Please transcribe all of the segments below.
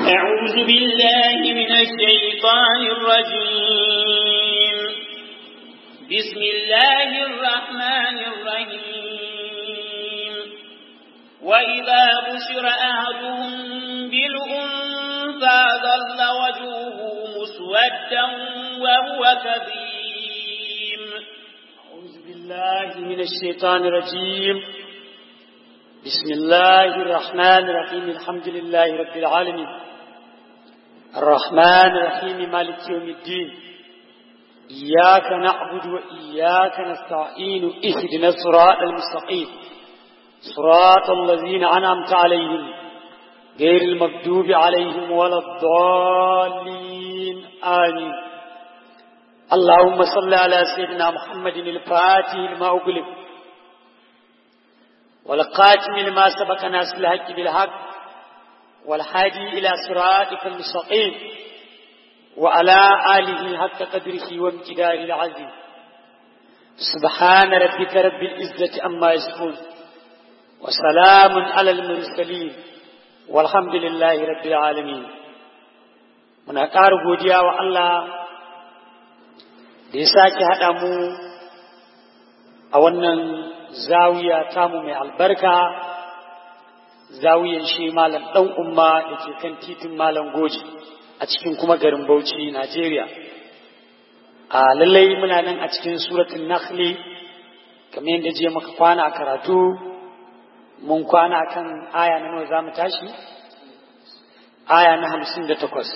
أعوذ بالله من الشيطان الرجيم بسم الله الرحمن الرحيم وإذا بشر أحدهم بالأنثى ظل وجهه مسودا وهو كظيم أعوذ بالله من الشيطان الرجيم بسم الله الرحمن الرحيم الحمد لله رب العالمين الرحمن الرحيم مالك يوم الدين إياك نعبد وإياك نستعين اهدنا الصراط المستقيم صراط الذين أنعمت عليهم غير المغضوب عليهم ولا الضالين آمين اللهم صل على سيدنا محمد الفاتح لما أغلق والقاتم لما سبق ناس الحق بالحق والحادي إلى صراطك المستقيم وعلى آله حق قدره وامتداره العظيم سبحان ربك رب العزة أما يصفون وسلام على المرسلين والحمد لله رب العالمين muna ƙara godiya wa Allah da ya sake haɗa mu a wannan zawiya tamu mai albarka zawiyan shi malam ɗan umma da ke kan titin malam goji a cikin kuma garin bauchi najeriya a lallai muna nan a cikin suratun nakhli kamar yadda je maka kwana a karatu mun kwana kan aya na nawa za mu tashi aya na hamsin da takwas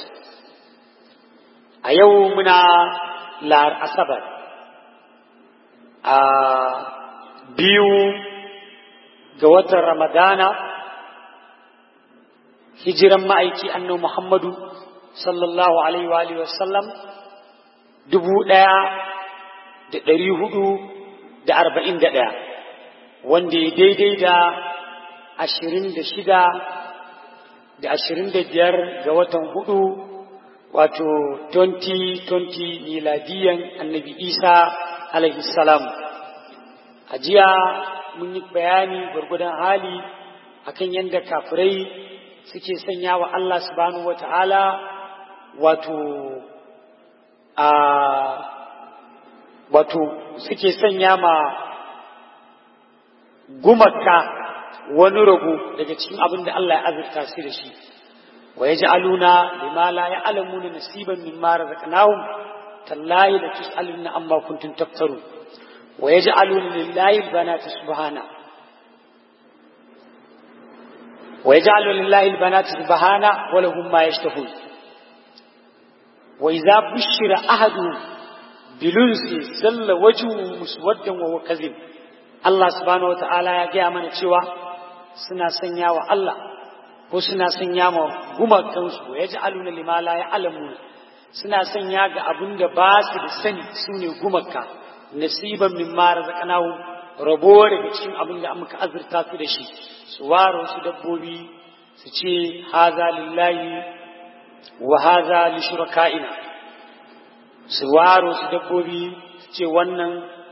a yau muna lar asabar a biyu ga watan ramadana hijiran ma'aiki annabi muhammadu sallallahu alaihi wa alihi wasallam dubu ɗaya da ɗari hudu da arba'in da ɗaya wanda ya daidai da ashirin da shida da ashirin da biyar ga watan hudu wato 2020 miladiyan annabi isa alaihi salam a jiya mun yi bayani gwargwadon hali akan yadda kafirai suke sanya wa Allah subhanahu wata'ala wato a wato suke sanya ma gumaka wani rago daga cikin abin da Allah ya azurta su da shi wa yaj'aluna lima la ya'lamuna nasiban mimma razaqnahum tallahi la tus'aluna amma kuntum taftarun wa yaj'aluna lillahi albanati subhana wa yaj'aluna lillahi albanati subhana wa lahum ma yashtahun wa idza bushira ahadu bilunsi salla wajhu muswaddan wa huwa kadhib Allah subhanahu wa ta'ala ya gaya mana cewa suna sanya wa Allah ko suna sanya ma gumakansu ya ji aluna limala ya alamu suna sanya ga abin da ba su da sani su ne gumaka nasiban min mara zakanahu rabo daga cikin abin da muka azurta su da shi su ware su dabbobi su ce haza lillahi wa haza li shuraka'ina su ware su dabbobi su ce wannan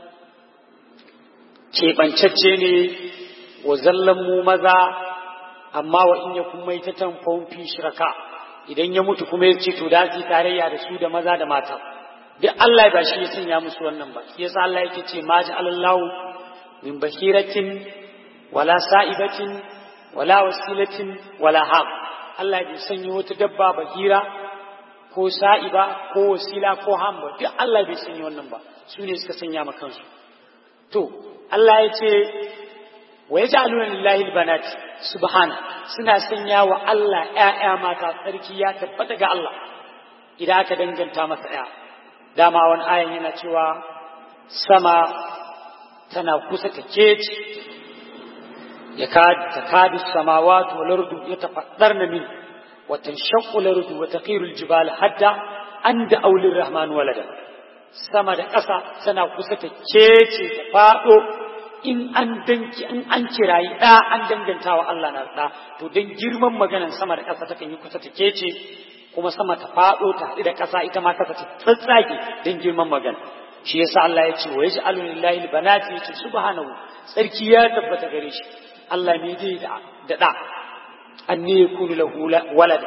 keɓancacce ne wa zallan mu maza amma wa in yakun maitatan fawfi shiraka idan ya mutu kuma ya ce to da su tarayya da su da maza da mata duk Allah ba shi ya sanya musu wannan ba shi yasa Allah yake ce ma ja'alallahu min bahiratin wala sa'ibatin wala wasilatin wala haq Allah bai sanya wata dabba bahira ko sa'iba ko wasila ko ham ba duk Allah bai sanya wannan ba su ne suka sanya ma kansu to Allah ya ce wa yaj'aluna lillahi albanat subhana suna sanya wa Allah ƴaƴa mata tsarki ya tabbata ga Allah idan aka danganta masa ƴa dama wani ayan yana cewa sama tana kusa ta keci ya takadu samawati wal ardu yatafaddarna min wa tanshaqqu al ardu wa taqiru al jibal hatta an da aulir rahman walada sama da ƙasa tana kusa ta kece ta faɗo in an danki in an kirayi ɗa an danganta wa Allah na ɗa to don girman maganan sama da ƙasa takan yi kusa ta kece kuma sama ta faɗo ta haɗu da ƙasa ita ma ƙasa ta tsatsage don girman magana shi yasa Allah ya ce wa yaj'alu lillahi albanati yace subhanahu sarki ya tabbata gare shi Allah ne zai da da anne yakunu lahu walada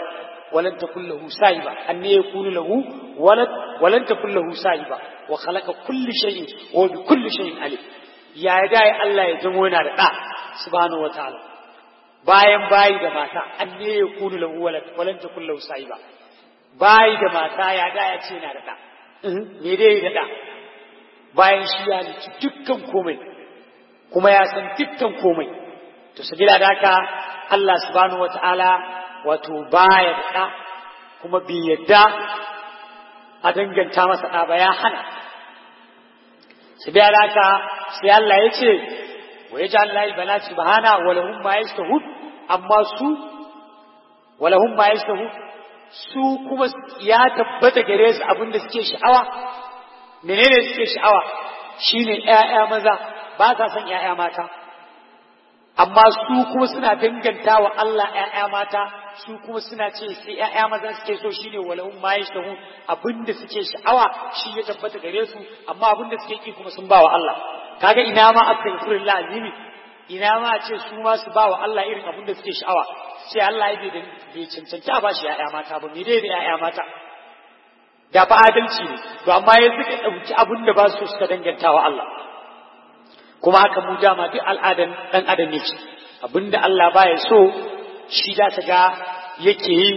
ولن تكن له سايبة أن يكون له ولد ولن تكن له سايبة وخلق كل شيء وبكل شيء عليم يا داي الله يزمو yana da ɗa subhanahu wataala bayan bayi da mata an ne ya kunu lahu walad walan takun lahu sahiba bayi da mata ya da ya ce yana da ɗa me dai da ɗa bayan shi ya ci dukkan komai kuma ya san dukkan komai to sabila da haka Allah subhanahu wataala wato baya da ɗa kuma bai yadda a danganta masa ɗa ba ya hana su biya da haka sai Allah ya ce wa ya ji Allah bana subhana wa lahum ma yastahud amma su wa lahum ma yastahud su kuma ya tabbata gare su abin da suke sha'awa menene suke sha'awa shine ƴaƴa maza ba sa son ƴaƴa mata amma su kuma suna danganta wa Allah ‘ya'ya mata su kuma suna ce sai ‘ya'ya maza suke so shine walahun ma yashtahu abinda suke sha'awa shi ya tabbata gare su amma abinda suke ki kuma sun ba wa Allah kaga ina ma astaghfirullah azimi ina ma a ce su ma su ba wa Allah irin abinda suke sha'awa sai Allah ya bai bai cancanci a bashi ‘ya'ya mata ba me dai da ‘ya'ya mata da ba adalci ne to amma ya suka ɗauki abinda ba su suka danganta wa Allah kuma haka mu dama duk al'adan ɗan adam ne ce abinda Allah baya so shi da ta ga yake yi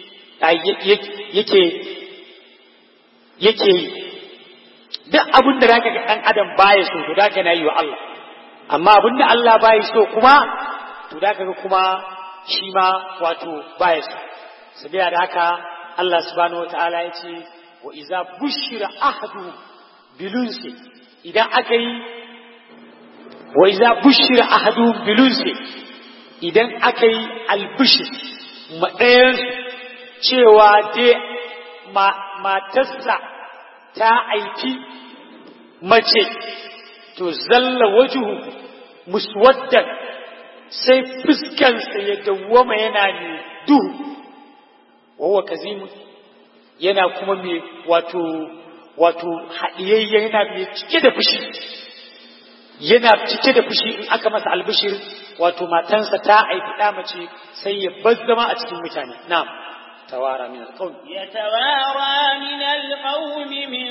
yake yake yi duk abinda da ga ɗan adam baya so to da na yi wa Allah amma abinda Allah baya so kuma to da ga kuma shi ma wato baya so sabiya da haka Allah subhanahu wataala ya ce wa iza bushira ahadu bilunsi idan aka yi wa iza bushira ahadu bilunsi idan aka yi albishir maɗayan cewa dai matarsa ta aiki mace to zalla wajuhu muswaddan sai fuskansa ya dawwama yana ne duhu wawa kazimu yana kuma mai wato wato haɗiyayya yana mai cike da fushi yana cike da fushi in aka masa albishir wato matansa ta aiki ɗa mace sai ya bazzama a cikin mutane na'am tawara min alqawm يتوارى من القوم من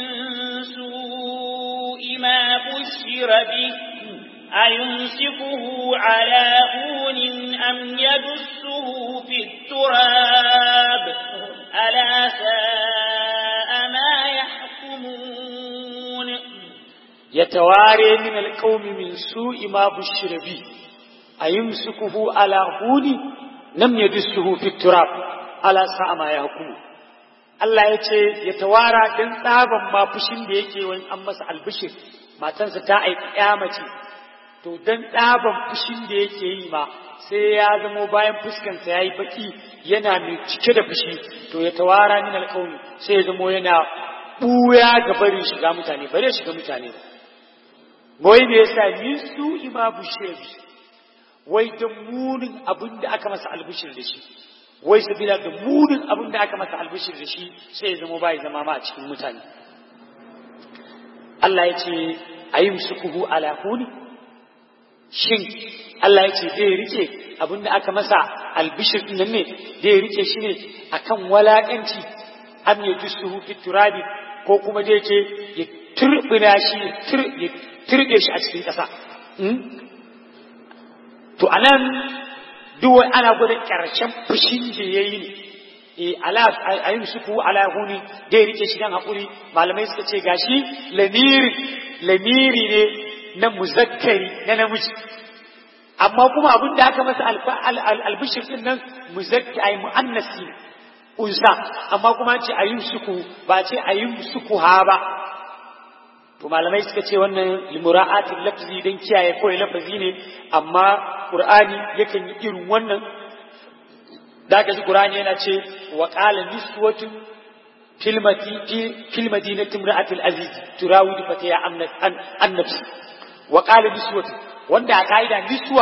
سوء ما بشر به أيمسكه على هون أم يدسه في التراب ألا ساء ما يحكمون يتوارى من القوم من سوء ما بشر به أيمسكه على هون لم يدسه في التراب ألا ساء ما يحكمون Allah ya ce ya tawara don tsaban ma fushin da yake wani an masa albishir matansa ta aiki ya mace to don tsaban fushin da yake yi ma sai ya zamo bayan fuskansa ya yi baki yana mai cike da fushi to ya tawara min alƙawmi sai ya zamo yana ɓuya ga barin shiga mutane bare shiga mutane wai me yasa min su ima bushiri wai da munin abin da aka masa albishir da shi wai sabila da munin abin da aka masa albishir da shi sai ya zama bai zama ma a cikin mutane Allah ya ce a yi musukuhu ala huni shin Allah ya ce zai rike abin da aka masa albishir din nan ne zai rike shi ne akan walakanci am ya dusuhu fi turabi ko kuma zai ce ya turbina shi ya turbe shi a cikin ƙasa to anan duk wai ana gwada ƙarshen fushin da ya yi ne e ala a yin suku ala huni da ya rike shi dan haƙuri malamai suka ce gashi lamiri lamiri ne na muzakkari na namiji amma kuma abin da aka masa albishir din nan muzakki ai muannasi unsa amma kuma ce a yin suku ba ce a yin suku ha ba to malamai suka ce wannan limura'atul lafzi dan kiyaye kawai lafazi ne amma qur'ani yakan yi irin wannan da ka ji qur'ani yana ce wa qala niswatun fil madinati fil madinati imra'atul aziz turawidu fataya an nafsi wa qala niswatun wanda a kaida niswa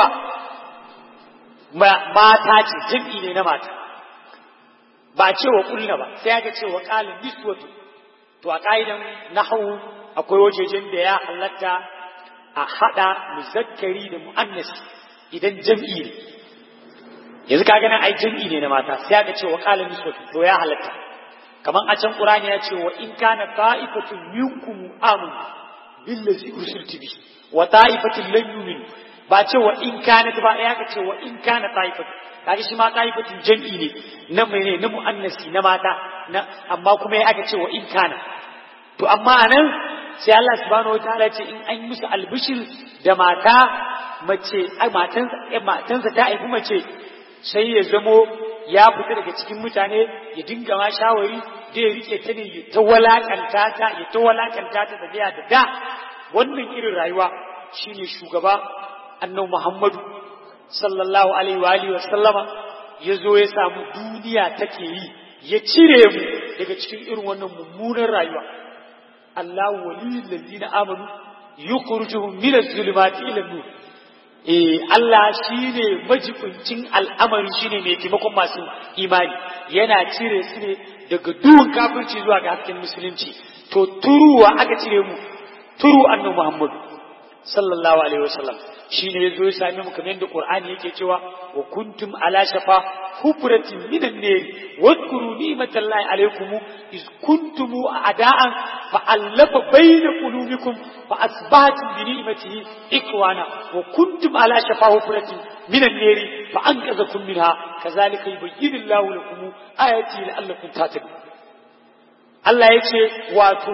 mata ce jam'i ne na mata ba ce wa kulna ba sai aka ce wa qala niswatun to a kaidan nahwu akwai wajejen da ya halatta a haɗa muzakkari da mu'annas idan jam'i ne yanzu ka ganin ai jam'i ne na mata sai aka ce wa qala niswatu to ya halatta kaman a can qur'ani ya ce wa in kana ta'ifatun minkum amun billazi ursiltu bi wa ta'ifatun lam yu'min ba ce wa in kana ba ya ka ce wa in kana ta'ifatu kaga shi ma ta'ifatun jam'i ne na mene na muannasi na mata na amma kuma ya aka ce wa in kana to amma anan sai Allah subhanahu wataala ce in an yi musu albishir da mata mace ai matansa matansa ta haifi mace sai ya zamo ya fita daga cikin mutane ya dinga ma shawari da ya rike ta ne ya ta walakanta ta ya ta walakanta ta da da da wannan irin rayuwa shine shugaba annabi Muhammadu sallallahu alaihi wa alihi wa sallama ya zo ya samu duniya take yi ya cire mu daga cikin irin wannan mummunan rayuwa Allah waliyul ladina amanu yukhrijuhum min az-zulumati ila an-nur eh Allah shine majibincin al'amari shine mai taimakon masu imani yana cire su ne daga duhun kafirci zuwa ga hasken musulunci to turuwa aka cire mu turu annabi Muhammad sallallahu alaihi wasallam shine yazo ya sami mu kamar yadda Qur'ani yake cewa wa kuntum ala shafa hufratin minan nar wadhkuru ni'matallahi alaikum iz kuntum a'da'an fa allafa bayna qulubikum fa asbahtum bi ni'matihi ikwana wa kuntum ala shafa hufratin minan nar fa anqadhakum minha kazalika yubayyinu Allahu lakum ayati la'allakum tattaqun Allah yace wato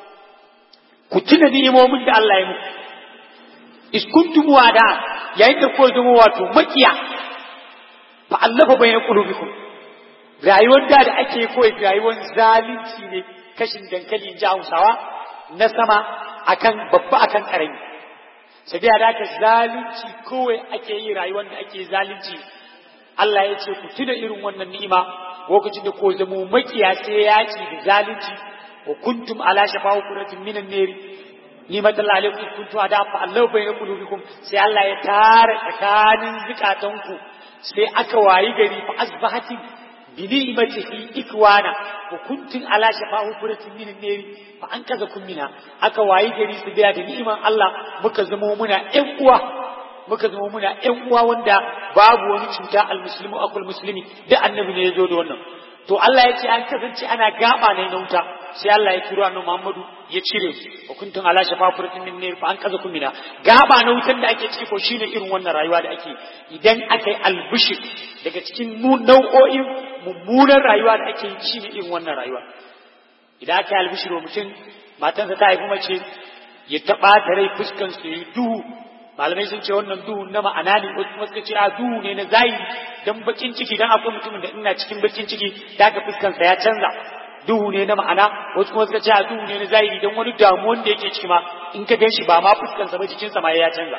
ku tuna ni'imomin da Allah ya muku is kuntum wada yayin da ko zama wato makiya fa allafa bayna qulubikum rayuwar da da ake koyi rayuwar zalunci ne kashin dankali in ji Hausawa na sama akan babba akan karami sabiya da ka zalunci kawai ake yi rayuwar da ake zalunci Allah ya ce ku tuna irin wannan ni'ima lokacin da ko zama makiya sai yaki da zalunci wa kuntum ala shafa hukuratin minan neri ni'matan alaikum kuntu ada fa Allah bayna qulubikum sai Allah ya tare tsakanin zukatanku sai aka wayi gari fa asbahatin bi ni'matihi ikwana wa kuntum ala shafa hufratin min nari fa an kaza kun mina aka wayi gari su biya da ni'iman Allah muka zama muna ƴan uwa muka zama muna ƴan uwa wanda babu wani cuta almuslimu akul muslimi da annabi ne ya zo da wannan to Allah ya ce an kasance ana gaba ne na wuta sai Allah ya kiro annabi Muhammadu ya cire wa kuntum ala shafa furatin min nar fa an kaza kumina gaba na wutan da ake ciki ko shine irin wannan rayuwa da ake idan aka yi albushir daga cikin nau'o'in mummunan rayuwa da ake yi shine irin wannan rayuwa idan aka yi albushir wa mutum matansa ta haifi mace ya taɓa ta rai fuskan su yi duhu malamai sun ce wannan duhu na ma'ana ne wasu kuma suka ce a duhu ne na zahiri dan bakin ciki dan akwai mutumin da ina cikin bakin ciki daga fuskansa ya canza duhu ne na ma'ana wasu kuma suka ce a duhu ne na zahiri dan wani damuwan da yake ciki ma in ka ganshi ba ma fuskansa ba jikinsa ma ya canza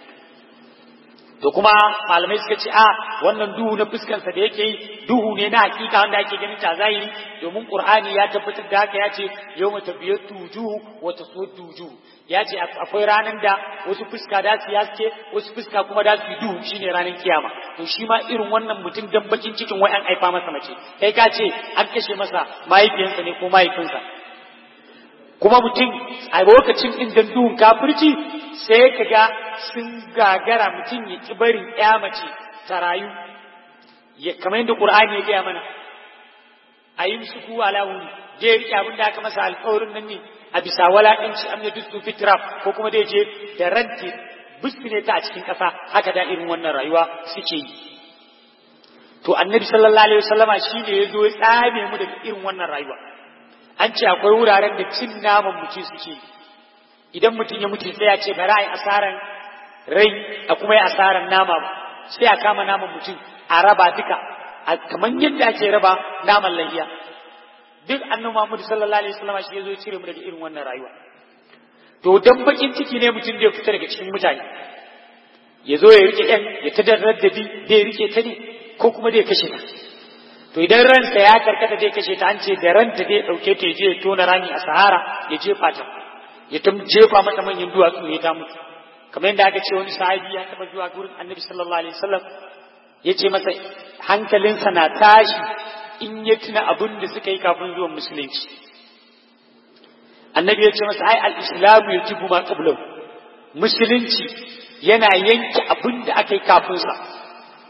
to kuma malamai suka ce a wannan duhu na fuskansa da yake yi duhu ne na hakika wanda ake ganin ta zahiri domin qur'ani ya tabbatar da haka ya ce yawma tabiyatu wujuhu wa taswaddu wujuhu ya ce akwai ranar da wasu fuska da su yaske wasu fuska kuma da su yi duhu shine ranar kiyama to shi ma irin wannan mutum dan bakin cikin wai an haifa masa mace kai ka ce an kashe masa mahaifiyansa ne ko mahaifinsa kuma mutum a lokacin inda duhun kafirci sai ka ga sun gagara mutum ya ki barin ya mace ta rayu kamar yadda qur'ani ya gaya mana a yi su kuwa lawuni je rike abin da aka masa alƙawarin nan ne a bisa walaƙanci am ya dustu fitraf ko kuma da je da ranti ne ta a cikin ƙasa haka da irin wannan rayuwa suke yi to annabi sallallahu alaihi wasallama shine ya zo ya tsame mu daga irin wannan rayuwa an ce akwai wuraren da cin naman mutum suke idan mutum ya mutu sai ya ce bari a yi asaran rai a kuma yi asaran nama sai a kama naman mutum a raba duka kamar yadda ake raba naman lahiya duk annabi Muhammad sallallahu alaihi wasallam shi yazo cire mu daga irin wannan rayuwa to dan bakin ciki ne mutum zai fita daga cikin mutane ya zo ya rike ɗan ya ta darraddabi da ya rike ta ne ko kuma zai kashe ta to idan ransa ya karkata zai kashe ta an ce da ranta zai ɗauke ta ya je ya tona rami a sahara ya jefa ta ya ta jefa mata manyan duwatsu ya ta mutu kamar yadda aka ce wani sahabi ya taɓa zuwa gurin annabi sallallahu alaihi wasallam ya ce masa hankalinsa na tashi in ya tuna abin da suka yi kafin zuwan musulunci annabi ya ce masa ai al-islamu ya tibu ma qablahu musulunci yana yanke abin da aka yi kafin sa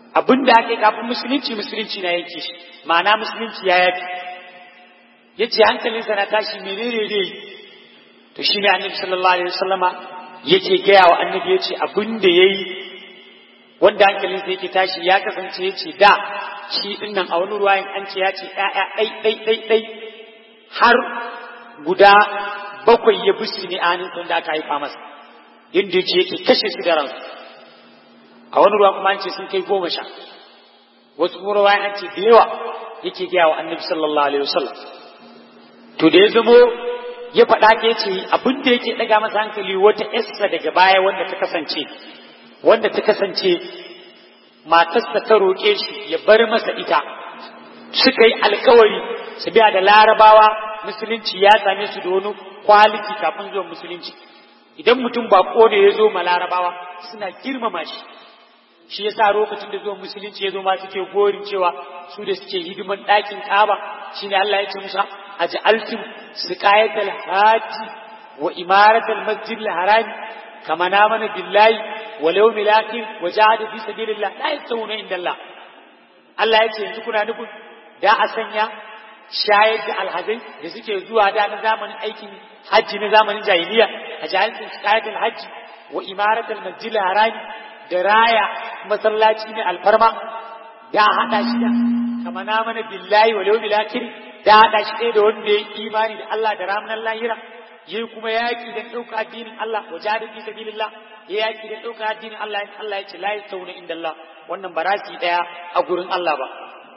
abin da aka yi kafin musulunci musulunci na yanke shi ma'ana musulunci ya yafi ya ce hankalinsa na tashi menene dai to shi ne annabi sallallahu alaihi wasallama yake gaya wa annabi ya ce abin da ya yi wanda hankalinsa yake tashi ya kasance ya ce da shi din nan a wani ruwayin an ce ya ce ɗaya ɗai ɗai ɗai ɗai har guda bakwai ya busi ne a hannun da aka haifa masa inda yake yake kashe su da ransu a wani ruwa kuma an ce sun kai goma sha wasu kuma ruwa an ce da yawa yake gaya wa annabi sallallahu alaihi wasallam to da ya zamo ya faɗa ka yace abin da yake ɗaga masa hankali wata yarsa daga baya wanda ta kasance wanda ta kasance matarsa ta roƙe shi ya bar masa ita suka yi alkawari su biya da larabawa musulunci ya same su da wani kwaliti kafin zuwan musulunci idan mutum ba da ya zo ma larabawa suna girmama shi shi yasa lokacin da zuwan musulunci ya zo ma suke gorin cewa su da suke hidiman ɗakin ƙaba shine Allah ya ce musa aj'altum siqayatal haji wa imaratal masjidil haram kama namana billahi wal yawmil akhir wa jahada fi sabilillah la yastawuna inda Allah Allah ya ce yanzu kuna nufin da a sanya shayar da alhazai da suke zuwa da na zamanin aikin hajji na zamanin jahiliya a jahilcin siqayatal hajji wa imaratal masjidil haram da raya masallaci ne alfarma da hada shi da kama namana billahi wal yawmil akhir da haɗa shi ɗaya da wanda ya yi imani da Allah da ranar lahira ya yi kuma yaƙi da ɗauka addinin Allah wa jihar fi sabilillah ya yaƙi da ɗauka addinin Allah in Allah ya ce la yastauna inda Allah wannan ba rasi ɗaya a gurin Allah ba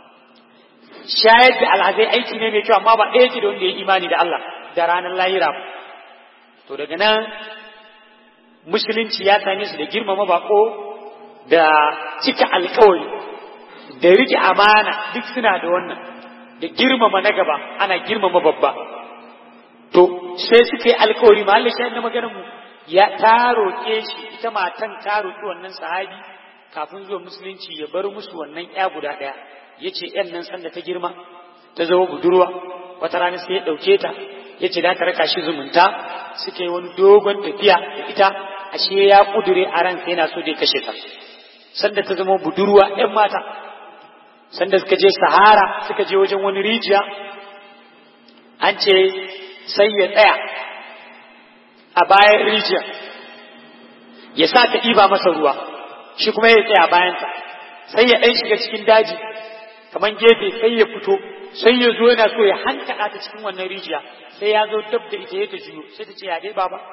shayar da alhazai aiki ne mai kyau amma ba ɗaya ce da wanda ya yi imani da Allah da ranar lahira ba to daga nan musulunci ya same su da girmama bako da cika alkawari da rike amana duk suna da wannan da girmama na gaba ana girmama babba to sai suka yi alkawari ma Allah shi na maganar mu ya ta roƙe shi ita matan ta roƙi wannan sahabi kafin zuwa musulunci ya bar musu wannan ya guda ɗaya ya ce ‘yan nan sanda ta girma ta zama budurwa wata rana sai ya ɗauke ta ya ce da ta raka shi zumunta suka yi wani dogon tafiya da ita ashe ya ƙudure a ransa yana so da ya kashe ta sanda ta zama budurwa ‘yan mata sanda suka je sahara suka je wajen wani rijiya an ce sai ya tsaya a bayan rijiya ya sa ta ɗiba masa ruwa shi kuma ya tsaya bayansa sai ya ɗan shiga cikin daji kamar gefe sai ya fito sai ya zo yana so ya hankaɗa ta cikin wannan rijiya sai ya zo dab da ita ya ta juyo sai ta ce ya dai baba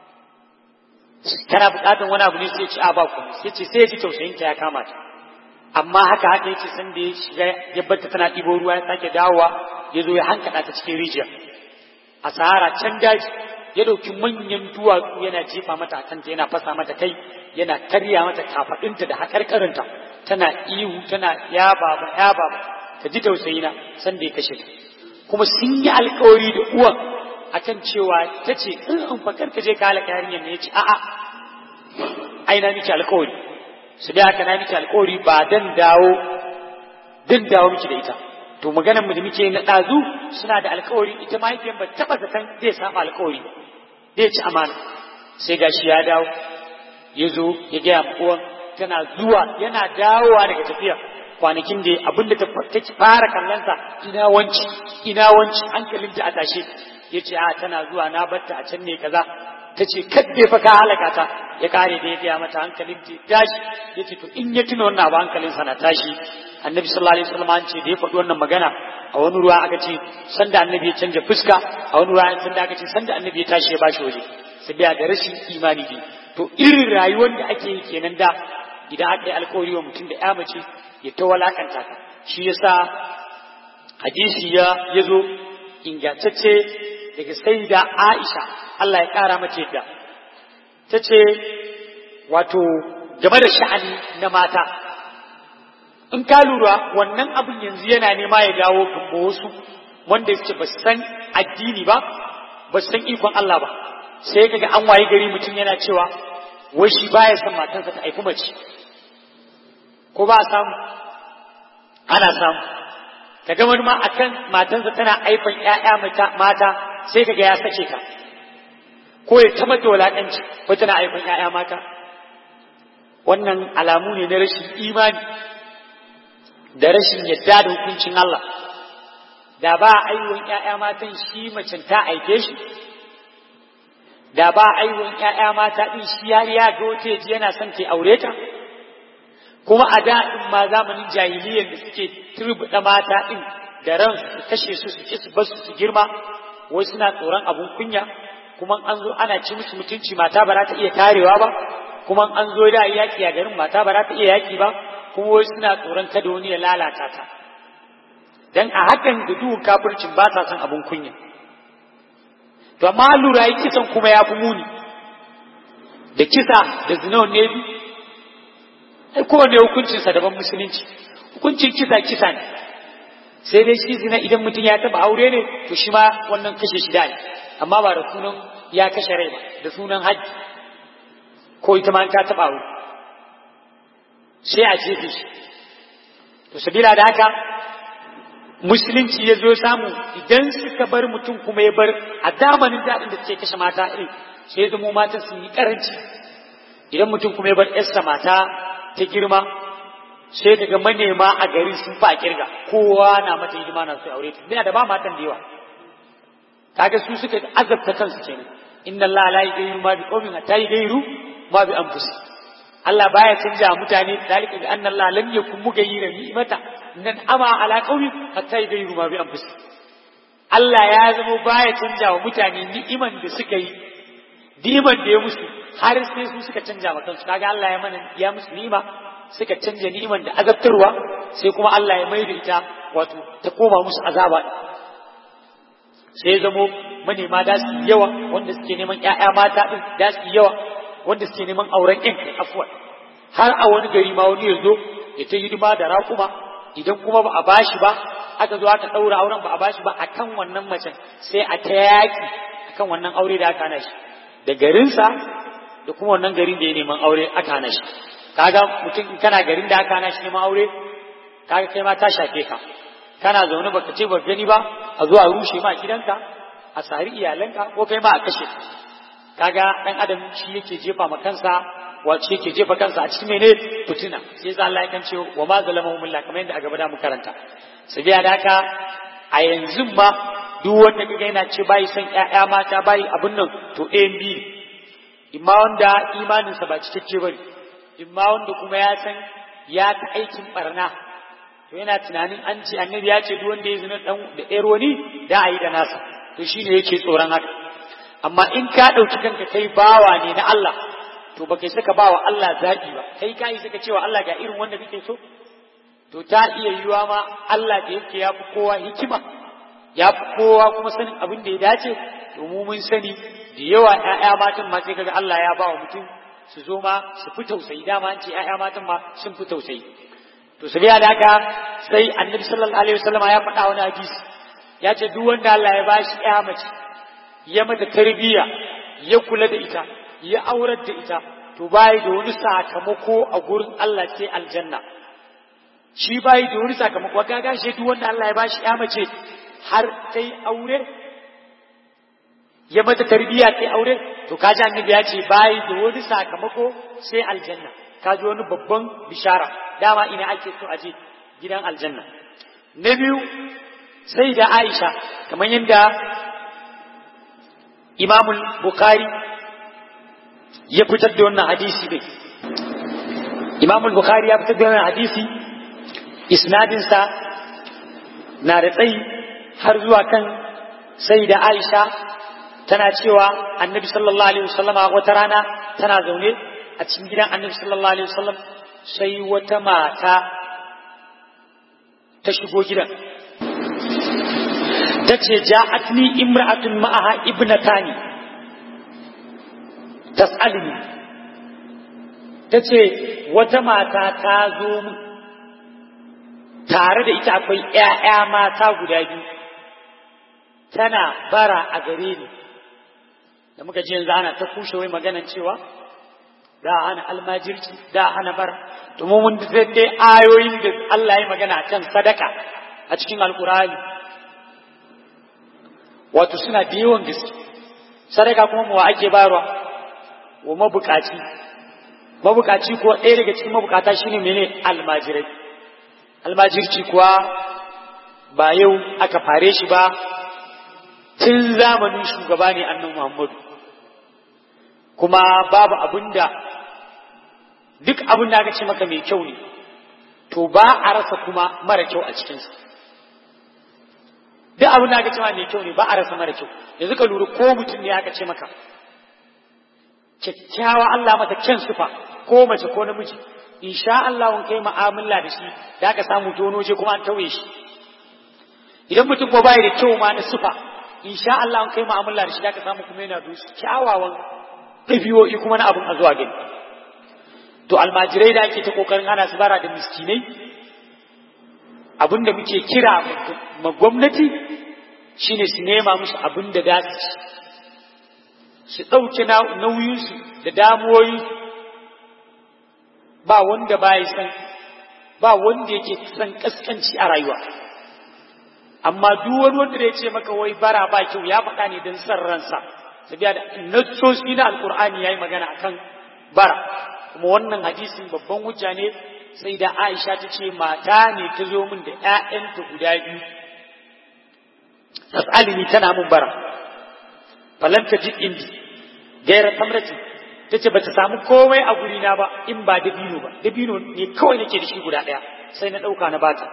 tana buƙatar wani abu ne sai ya ci a ba ku sai ce sai ya ji tausayinta ya kama ta amma haka haka yace san da ya shiga ya barta tana ɗibo ruwa ya sake dawowa ya zo ya hankaɗa ta cikin rijiya a sahara can daji ya ɗauki manyan duwatsu yana jefa mata kanta yana fasa mata kai yana karya mata kafaɗinta da haƙarƙarinta tana ihu tana ya baba ya baba ta ji tausayina san da ya kashe ta kuma sun yi alkawari da uwan akan cewa ta ce in an fakar ka je ka halaka yarinyar ne ya ce a'a ai na miki alkawari su da haka na miki alkawari ba dan dawo dan dawo miki da ita to maganar mu da muke na ɗazu suna da alkawari ita mahaifiyar ba taɓa zaton zai saba alkawari zai ci amana sai gashi ya dawo ya zo ya gaya uwan tana zuwa yana dawowa daga tafiya kwanakin da abinda ta fara kallonsa ina wanci ina wanci hankalinta a tashe ya ce a tana zuwa na batta a can ne kaza ta ce kadde fa ka halaka ta ya kare da ya gaya mata hankalin ta tashi ya ce to in ya tuna wannan abu hankalinsa na tashi annabi sallallahu alaihi wasallam an ce da ya faɗi wannan magana a wani ruwa aka ce sanda annabi ya canja fuska a wani ruwa sanda aka ce sanda annabi ya tashi ya bashi waje sabiya da rashin imani ne to irin rayuwar da ake yi kenan da idan aka yi alkawari wa mutum da ya mace ya ta walakanta ka shi yasa hadisi ya yazo ingantacce daga sayyida Aisha Allah ya kara mace yadda tace wato game da sha'ani na mata in ka lura wannan abin yanzu yana nema ya dawo ga wasu wanda yake ba san addini ba ba san ikon Allah ba sai kaga an waye gari mutum yana cewa wai shi baya son matansa ta haifi mace ko ba samu ana samu kaga wani ma akan matansa tana haifan ƴaƴa mata sai kaga ya sake ta ko ya ta mata wulaƙanci ko tana haifan ƴaƴa mata wannan alamu ne na rashin imani da rashin yadda da hukuncin Allah da ba aiwon ‘ya'ya matan shi macen ta aike shi da ba aiwon ‘ya'ya mata ɗin shi ya ya ga wata yaji yana son ke aure ta kuma a daɗin ma zamanin jahiliyyar da suke turbuɗa mata ɗin da ran su kashe su su ci su basu su girma wai suna tsoron abun kunya kuma an zo ana ci musu mutunci mata ba za ta iya tarewa ba kuma an zo da yaki a garin mata ba za ta iya yaki ba kuma wai suna tsoron kada wani ya lalata ta dan a hakan da duhun kafircin ba sa son abun kunya to amma lura yi kisan kuma ya fi muni da kisa da zina ne bi ai kowane hukuncinsa daban musulunci hukuncin kisa kisa ne sai dai shi zina idan mutum ya taba aure ne to shi ma wannan kashe shi da ne amma ba da sunan ya kashe rai ba da sunan hajji ko ita ma ta taba aure sai a jefe shi to sabila da haka musulunci ya zo samu idan suka bar mutum kuma ya bar a zamanin daɗin da suke kashe mata irin sai ya zamo matan sun yi karanci idan mutum kuma ya bar yarsa mata ta girma sai daga manema a gari sun fa kirga kowa na mata hidima na su aure ta ina da ba matan da yawa kaga su suka azabta kansu kenan inna allaha la yughayyiru ma biqawmin hatta yughayyiru ma bi anfusihim Allah baya canja mutane dalika bi anna allaha lam yakun mughayyiran ni'mata nan ama ala qawmin hatta yughayyiru ma bi anfusihim Allah ya zama baya canja wa mutane ni'iman da suka yi ni'iman da ya musu har sai su suka canja wa kansu kaga Allah ya mana ya musu ni'ima suka canja ni'iman da azabtarwa sai kuma Allah ya maida ita wato ta koma musu azaba sai ya zamo manema da su yawa wanda suke neman ƴaƴa mata din da su yawa wanda suke neman auren ƴan kai afwan har a wani gari ma wani ya zo ya ta hidima da raƙuma idan kuma ba a bashi ba aka zo aka ɗaura auren ba a bashi ba akan wannan macen sai a ta yaƙi akan wannan aure da aka hana shi da garinsa da kuma wannan garin da ya neman aure aka hana shi kaga mutum in kana garin da aka hana shi neman aure kaga kai ma ta shafe ka kana zaune baka ce ba gani ba a zuwa rushe ma gidanka a sari iyalanka ko kai ma a kashe kaga dan adam shi yake jefa ma kansa wace yake jefa kansa a cikin mene fitina sai za Allah ya kan ce wa ma zalamahum billah kamar yadda a gaba da mu karanta sabiya da haka a yanzu ma duk wanda kaga yana ce bai son ƴaƴa mata bai abun nan to ɗayan biyu imma wanda imaninsa ba cikakke bane imma wanda kuma ya san ya ta aikin barna to yana tunanin an ce annabi ya ce duk wanda ya zina dan da ɗayar wani da a yi da nasa to shine yake tsoron haka amma in ka ɗauki kanka kai bawa ne na Allah to ba kai saka bawa Allah zaɓi ba kai ka yi saka cewa Allah ga irin wanda kake so to ta iya yiwa ma Allah da yake ya fi kowa hikima ya fi kowa kuma sanin abin da ya dace to mu mun sani da yawa ƴaƴa matan ma sai kaga Allah ya ba wa mutum su zo ma su fi tausayi dama an ce ƴaƴa matan ma sun fi tausayi to sabiya da haka sai annabi sallallahu alaihi wasallam ya faɗa wani hadisi ya ce duk wanda Allah ya bashi ƴa mace ya mata tarbiyya ya kula da ita ya aurar da ita to bai da wani sakamako a gurin Allah sai aljanna shi bai da wani sakamako ga gashi duk wanda Allah ya bashi ƴa mace har kai aure ya mata tarbiyya kai aure to kaji annabi ya ce bai da wani sakamako sai aljanna kaji wani babban bishara dama ina ake so aje gidan aljanna na biyu sai da Aisha kamar yadda Imam Bukhari ya fitar da wannan hadisi ne Imam Bukhari ya fitar da wannan hadisi isnadinsa na da tsayi har zuwa kan sai da Aisha tana cewa annabi sallallahu alaihi wasallama wata rana tana zaune a cikin gidan annabi sallallahu alaihi wasallam sai wata mata ta shigo gidan ta ce ja'atni imra'atun ma'aha ibnatani tas'alni ta ce wata mata ta zo min tare da ita akwai ‘ya'ya mata guda biyu tana bara a gare ni da muka ji yanzu ana ta kushe wai maganan cewa da hana almajirci da hana bara to mu mun dai ayoyin da Allah ya magana kan sadaka a cikin alkurani wato suna da yawan gaske sadaka kuma mu ake bayarwa wa mabukaci mabukaci ko ɗaya daga cikin mabukata shine mene almajirai almajirci kuwa ba yau aka fare shi ba tun zamanin shugaba ne annan Muhammadu kuma babu abinda duk abin da aka ce maka mai kyau ne to ba a rasa kuma mara kyau a cikinsa duk abin da aka ce mai kyau ne ba a rasa mara kyau yanzu ka lura ko mutum ne aka ce maka kyakkyawa Allah mata kyan sufa ko mace ko namiji insha Allah wani kai mu'amala da shi da aka samu tono je kuma an tauye shi idan mutum ko bai da kyau ma na sufa insha Allah wani kai mu'amala da shi da aka samu kuma yana da su kyawawan ɗabi'o'i kuma na abin a zuwa gani to almajirai da ake ta kokarin ana su bara da miskinai abin da muke kira ma gwamnati shine su nema musu abin da za su ci su ɗauke nauyinsu da damuwoyinsu ba wanda ba san ba wanda yake san kaskanci a rayuwa amma duk wani wanda ya ce maka wai bara ba kyau ya faɗa ne don san ransa sabiya da nassosi na alkur'ani yayi magana akan bara kuma wannan hadisin babban hujja ne sai da Aisha ta ce mata ne ta zo min da ƴaƴanta guda biyu tas'alini tana mun bara falan ta ji indi gaira tamrati ta ce ba ta samu komai a gurina ba in ba dabino ba dabino ne kawai nake da shi guda ɗaya sai na ɗauka na bata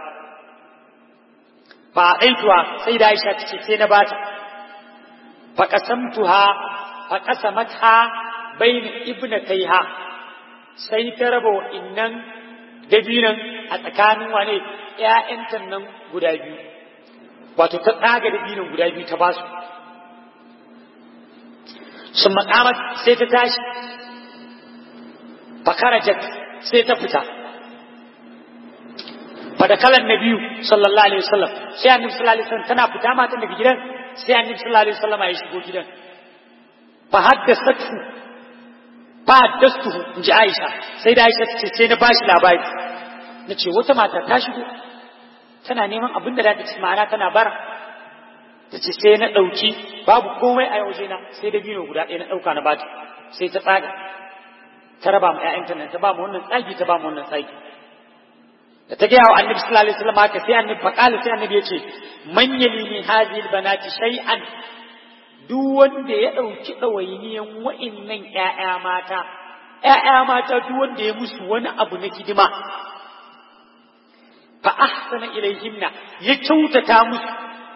ba aituwa sai da Aisha ta ce sai na bata fa qasamtuha fa qasamatha bayna ibnatayha sai ta raba innan dabinan a tsakanin wane ƴaƴanta nan guda biyu wato ta tsaga dabinan guda biyu ta basu sun makamat sai ta tashi fakarajat sai ta fita fadakalan na biyu sallallahu alaihi wasallam sai annabi sallallahu alaihi wasallam tana fita matan daga gidan sai annabi sallallahu alaihi wasallam ya shigo gidan fa haddathatu fa haddathtuhu inji Aisha sai da Aisha ce sai na bashi labari nace wata mata ta shigo tana neman abin da za ta ci ma'ana tana bara ta ce sai na ɗauki babu komai a yaushe na sai da biyu guda ɗaya na ɗauka na bata sai ta tsaga ta raba ma ƴaƴanta nan ta ba mu wannan tsagi ta ba mu wannan tsagi da ta gaya wa annabi sallallahu alaihi wasallam haka sai annabi faqala sai annabi yace man yali min hadhihi albanati shay'an duk wanda ya ɗauki ɗawainiyan wa'innan ƴaƴa mata ƴaƴa mata duk wanda ya musu wani abu na hidima fa ahsana ilayhinna ya kyautata musu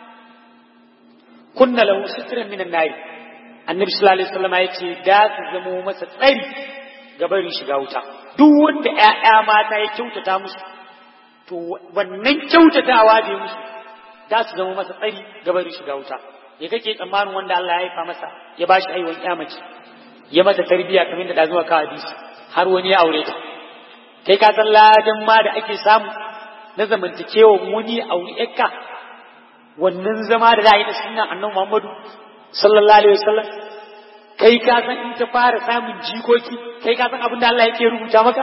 kunna lahu sitran minan nari annabi sallallahu alaihi wasallam ya ce da su zamo masa tsari ga barin shiga wuta duk wanda ƴaƴa mata ya kyautata musu to wannan kyautatawa da ya musu da su zama masa tsari ga barin shiga wuta ya kake tsammanin wanda Allah ya haifa masa ya bashi aiwon mace ya mata tarbiyya kamar da da zuwa ka hadisi har wani ya aure ta kai ka san ladan ma da ake samu na zamantakewa wani aure yakka wannan zama da za a yi da sunan annabi Muhammadu sallallahu alaihi wasallam kai ka san in ta fara samun jikoki kai ka san abin da Allah yake rubuta maka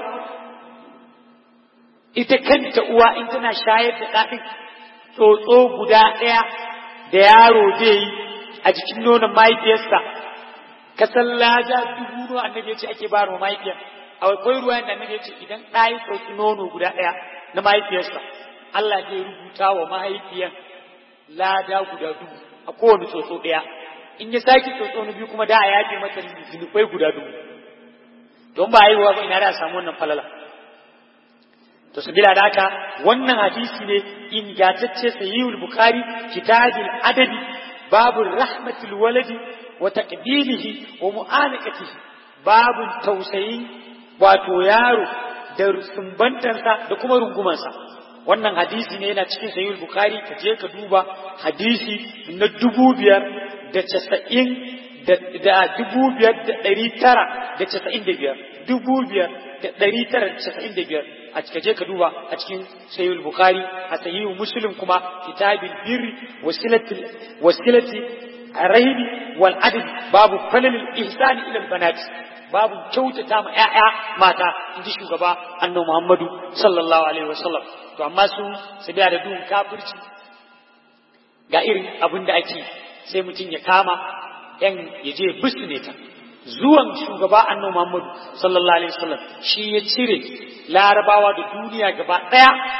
ita kanta uwa in tana shayar da ɗaɗin tsotso guda ɗaya da yaro zai yi a jikin nonon mahaifiyarsa ka san lada dubu ruwa annabi ya ce ake ba wa mahaifiyar akwai ruwa da annabi ya ce idan ɗa ya tsotsi nono guda ɗaya na mahaifiyarsa Allah zai rubuta wa mahaifiyar lada guda dubu a kowane tsotso ɗaya in ya sake tsotso na biyu kuma da a yafe mata zunubai guda dubu don ba haihuwa ba ina da samu wannan falala to sabila da haka wannan hadisi ne ingantacce sahihul bukhari kitabul adabi babu rahmatul waladi wa taqbilihi wa mu'anaqatihi babu tausayin wato yaro da sumbantansa da kuma rungumansa wannan hadisi ne yana cikin sahihul bukhari ka je ka duba hadisi na dubu biyar da casa'in da dubu biyar da ɗari tara da casa'in da biyar dubu biyar da ɗari tara da casa'in da biyar a cika je ka duba a cikin sahihul bukhari a sahihul muslim kuma kitabin birri wasilati wasilati rahibi wal adl babu falal ihsani ila al banat babu kyautata ma ƴaƴa mata inji shugaba annabi muhammadu sallallahu alaihi wasallam to amma su su biya da duhun kafirci ga irin abin da ake sai mutum ya kama yan ya je bisne ta zuwan shugaba annabi Muhammad sallallahu alaihi wasallam shi ya cire larabawa da duniya gaba daya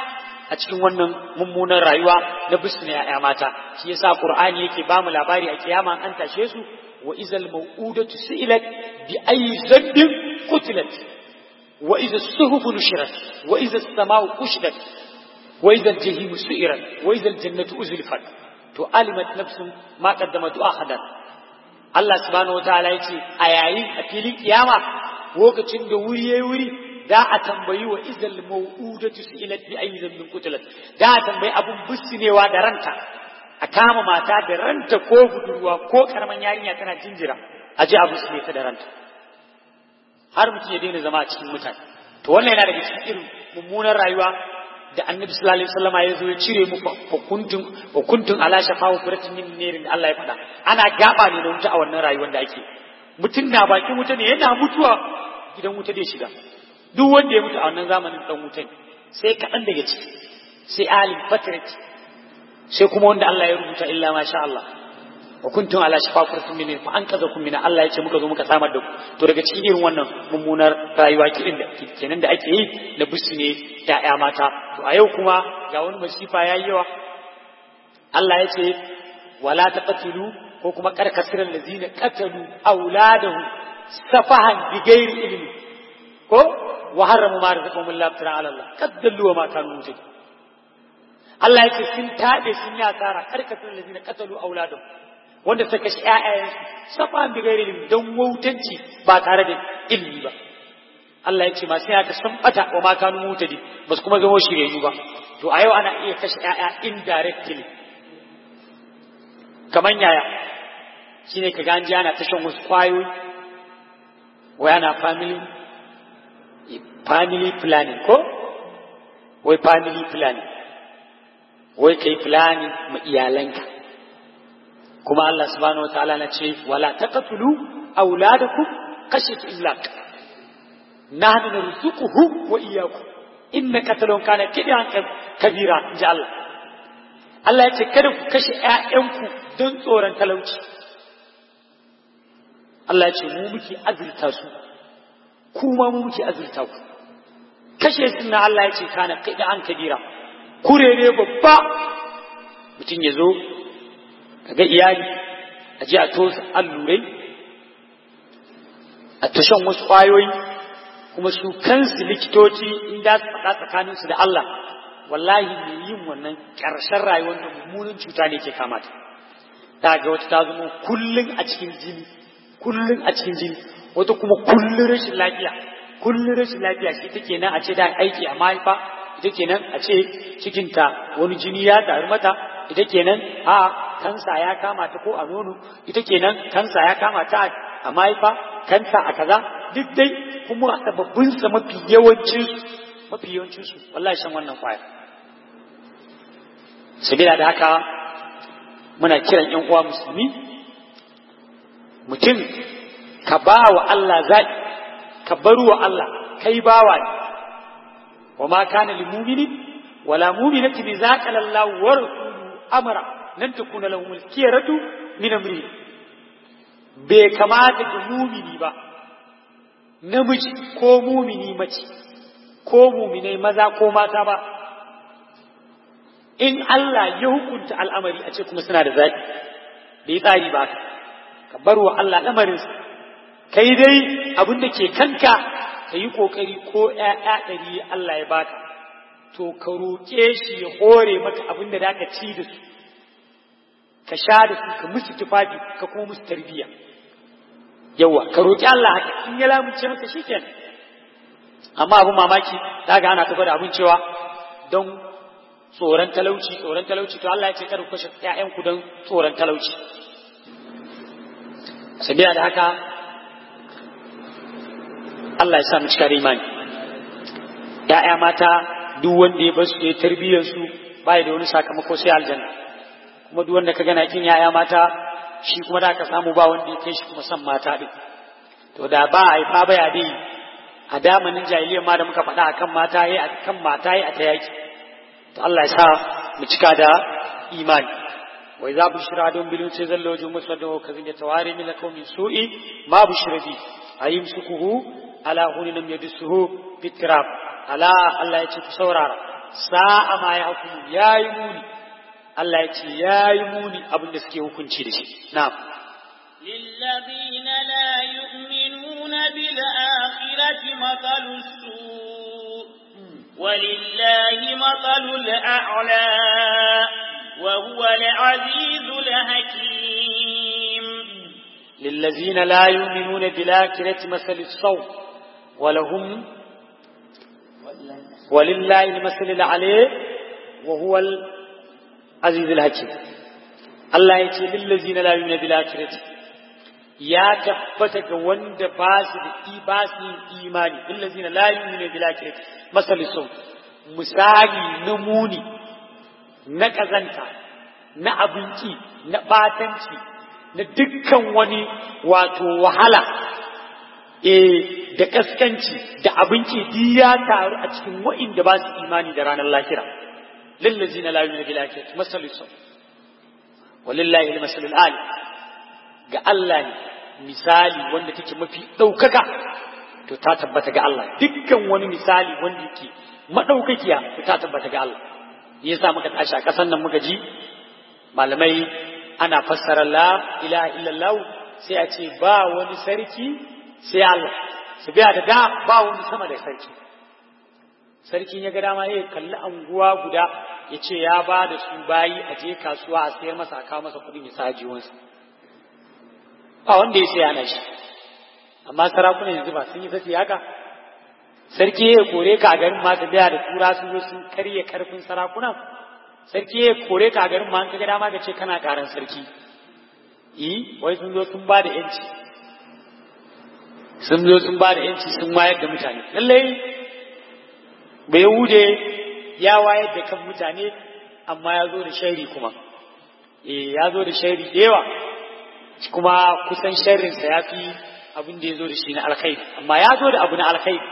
a cikin wannan mummunan rayuwa na bisu na ‘ya'ya mata shi yasa Qur'ani yake ba mu labari a kiyama an tashe su wa izal mau'udatu su'ilat bi ayyi zambin qutilat wa idza suhufu nushirat wa idza as-sama'u kushidat wa idza al-jahimu su'irat wa idza al-jannatu uzlifat to alimat nafsun ma qaddamat ahadan Allah subhanahu wataala yace a yayin a filin kiyama lokacin da wuri yayi wuri da a tambayi wa izal mau'udatu su'ilat bi ayyi dhanbin qutilat da a tambayi abun bussinewa da ranta a kama mata da ranta ko budurwa ko karaman yarinya tana jinjira a ji abu su ta da ranta har mutum ya daina zama a cikin mutane to wannan yana daga cikin irin mummunan rayuwa da annabi sallallahu alaihi wasallam ya zo ya cire mu hukuntun hukuntun ala shafa wa furatin min nerin da Allah ya faɗa ana gaba ne na wuta a wannan rayuwar da ake mutum na bakin wuta ne yana mutuwa gidan wuta zai shiga duk wanda ya mutu a wannan zamanin dan wuta ne sai kaɗan daga ciki sai alim fatrat sai kuma wanda Allah ya rubuta illa ma sha Allah wa kuntum ala shafa furatin min fa an kaza kun min Allah ya ce muka zo muka samar da ku to daga cikin irin wannan mummunar rayuwa kirin da kenan da ake yi na bisu ne ya'ya mata to a yau kuma ga wani masifa yayi yawa Allah ya ce wala taqtulu ko kuma karkasiran lazina qatalu auladahu safahan bighairi ilmi ko wa haramu ma razaqahum Allah ta'ala ala Allah qaddallu wa ma kanu mutaqin Allah ya ce sun tabe sun yi asara karkasiran lazina qatalu auladahu wanda suka shi ƴaƴayen safahan bighairi ilmi dan wautanci ba tare da ilmi ba Allah ya ce masu yata sun bata wa ma kanu mutaqin ba su kuma zama shiryayyu ba to a yau ana iya kashe ƴaƴa indirectly kaman yaya shi ne ka ganji ana tashan wasu kwayoyi wai ana family family planning ko wai family planning wai kai planning ma iyalanka kuma Allah subhanahu wataala na ce wala taqtulu auladakum khashyat imlaq nahnu narzuquhum wa iyyakum inna qatalun kana kidan kabira inji Allah Allah ya ce kada ku kashe ƴaƴanku don tsoron talauci Allah ya ce mu muke azurta su kuma mu muke azurta ku kashe su na Allah ya ce kana kai da an kabira kurere babba mutum ya zo kaga iyali a ji a tosa allurai a tashan wasu ƙwayoyi kuma su kansu likitoci in da su faɗa tsakaninsu da Allah wallahi mai yin wannan ƙarshen rayuwar da mummunan cuta ne ke kamata ta ga wata ta zama kullum a cikin jini kullum a cikin jini wata kuma kullum rashin lafiya kullum rashin lafiya shi take nan a ce da aiki a mahaifa ita kenan a ce cikinta wani jini ya taru mata ita kenan a kansa ya kama ta ko a nono ita kenan kansa ya kama ta a mahaifa kansa a kaza duk dai kuma a sababbin sa mafi yawancin mafi yawancin su wallahi shan wannan kwaya sabila da haka muna kiran yan uwa musulmi mutum ka ba wa Allah zaɓi ka bar wa Allah kai bawa ne wa ma kana lil mu'mini wala mu'minati bi zaqala Allah wa rasuluhu amara nan takuna lahum al-khiyaratu min amri bai kamata ga mumini ba namiji ko mumini mace ko muminai maza ko mata ba in Allah ya hukunta al'amari a ce kuma suna da zaɓi bai tsari ba ka bar wa Allah lamarinsa kai dai abin da ke kanka ka yi ƙoƙari ko ‘ya'ya ɗari Allah ya baka to ka roƙe shi ya hore maka abin da ka ci da su ka sha da su ka musu tufafi ka kuma musu tarbiyya yawa ka roƙi Allah haka in ya lamunce maka shikenan amma abin mamaki daga ana ta gwada abin cewa don tsoron talauci tsoron talauci to Allah ya ce kada ku kashe ƴaƴanku don tsoron talauci sabiya da haka Allah ya sa mu cika da imani ƴaƴa mata duk wanda ya bar su ya tarbiyyar su bai da wani sakamako sai aljanna kuma duk wanda ka gana kin ƴaƴa mata shi kuma da ka samu ba wanda ya kai shi kuma san mata din to da ba a yi fa baya dai a damanin jahiliya ma da muka faɗa akan mata yayi akan mata yayi a ta yaki to Allah ya sa mu cika da imani wa idza bushira dum bil unsi zallu wajhu muswaddan wa kadhin yatawari min lakum su'i ma bushira bi ayimsukuhu ala hunin yadsuhu bitirab ala Allah ya ce ku saurara sa'a ma ya hukumu yayi muni Allah ya ce yayi muni abin da suke hukunci da shi na'am للذين لا يؤمنون بالآخرة مثل السوء ولله مثل الأعلى وهو العزيز الحكيم للذين لا يؤمنون بالآخرة مثل السوء ولهم ولله المثل العلي وهو العزيز الحكيم الله يتي للذين لا يؤمنون بالآخرة ya tabbata ga wanda ba su da ba su imani illazina la yu'minu bil akhirati masali sau misali na muni na kazanta na abinci na batanci na dukkan wani wato wahala eh da kaskanci da abinci duk ya taru a cikin wa'inda ba su imani da ranar lahira lillazina la yu'minu bil akhirati masali sau walillahi al-masalul ali ga Allah ne misali wanda take mafi ɗaukaka to ta tabbata ga Allah dukkan wani misali wanda yake maɗaukakiya to ta tabbata ga Allah yasa muka tashi a ƙasar nan muka ji malamai ana fassara la ilaha illallah sai a ce ba wani sarki sai Allah su biya da da ba wani sama da sarki sarkin ya ga dama ya kalli anguwa guda ya ce ya ba da su bayi a je kasuwa a sayar masa a kawo masa kuɗin ya sa jiwonsa ba wanda ya sai ana shi amma sarakunan yanzu ba sun yi sassi haka sarki ya kore ka a garin ma ta biya da tura sun zo sun karye karfin sarakuna sarki ya kore ka a garin ma ka ga dama ka ce kana karan sarki yi wai sun zo sun ba da yanci sun zo sun ba da yanci sun wayar da mutane lallai bai wude ya wayar da kan mutane amma ya zo da shairi kuma eh ya zo da shairi da yawa kuma kusan sharrinsa ya fi abin da ya zo da shi na alkhairi amma ya zo da abu na alkhairi